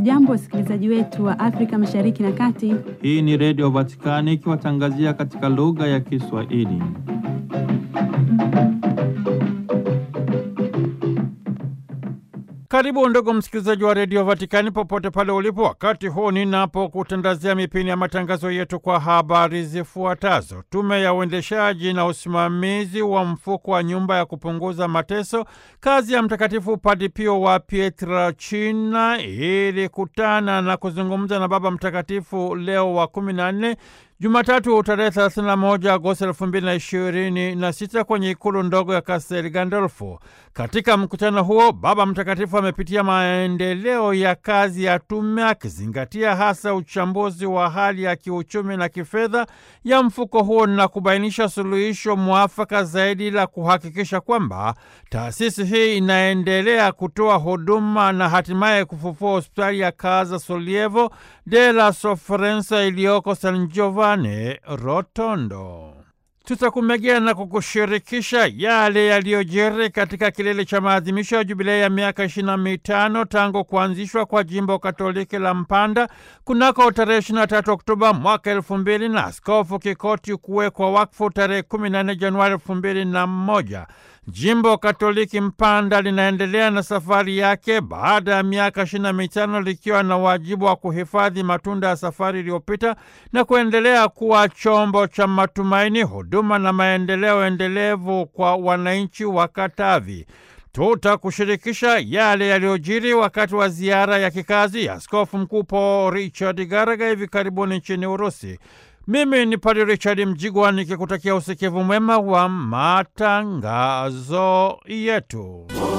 Hamjambo, wasikilizaji wetu wa Afrika Mashariki na Kati. Hii ni Redio Vatikani ikiwatangazia katika lugha ya Kiswahili. Karibu ndugu msikilizaji wa redio Vatikani popote pale ulipo, wakati huu ninapokutandazia mipini ya matangazo yetu kwa habari zifuatazo. Tume ya uendeshaji na usimamizi wa mfuko wa nyumba ya kupunguza mateso, kazi ya Mtakatifu Padre Pio wa Pietrelcina ilikutana na kuzungumza na Baba Mtakatifu Leo wa kumi na nne Jumatatu tarehe 31 Agosti 2026 kwenye ikulu ndogo ya Castel Gandolfo. Katika mkutano huo, Baba Mtakatifu amepitia maendeleo ya kazi ya tume akizingatia hasa uchambuzi wa hali ya kiuchumi na kifedha ya mfuko huo na kubainisha suluhisho mwafaka zaidi la kuhakikisha kwamba taasisi hii inaendelea kutoa huduma na hatimaye kufufua hospitali ya Casa Solievo della Sofferenza iliyoko San Giovanni Rotondo. Tutakumegea na kukushirikisha yale yaliyojiri katika kilele cha maadhimisho ya jubilei ya miaka ishirini na mitano tangu kuanzishwa kwa jimbo katoliki la Mpanda kunako tarehe 23 Oktoba mwaka elfu mbili na Askofu Kikoti kuwekwa wakfu tarehe 14 Januari elfu mbili na moja. Jimbo Katoliki Mpanda linaendelea na safari yake baada ya miaka ishirini na mitano likiwa na wajibu wa kuhifadhi matunda ya safari iliyopita na kuendelea kuwa chombo cha matumaini, huduma na maendeleo endelevu kwa wananchi wa Katavi. Tutakushirikisha yale yaliyojiri wakati wa ziara ya kikazi ya Askofu Mkuu Paul Richard Garaga hivi karibuni nchini Urusi. Mimi ni Padre Richard Mjigwa nikikutakia usikivu mwema wa matangazo yetu.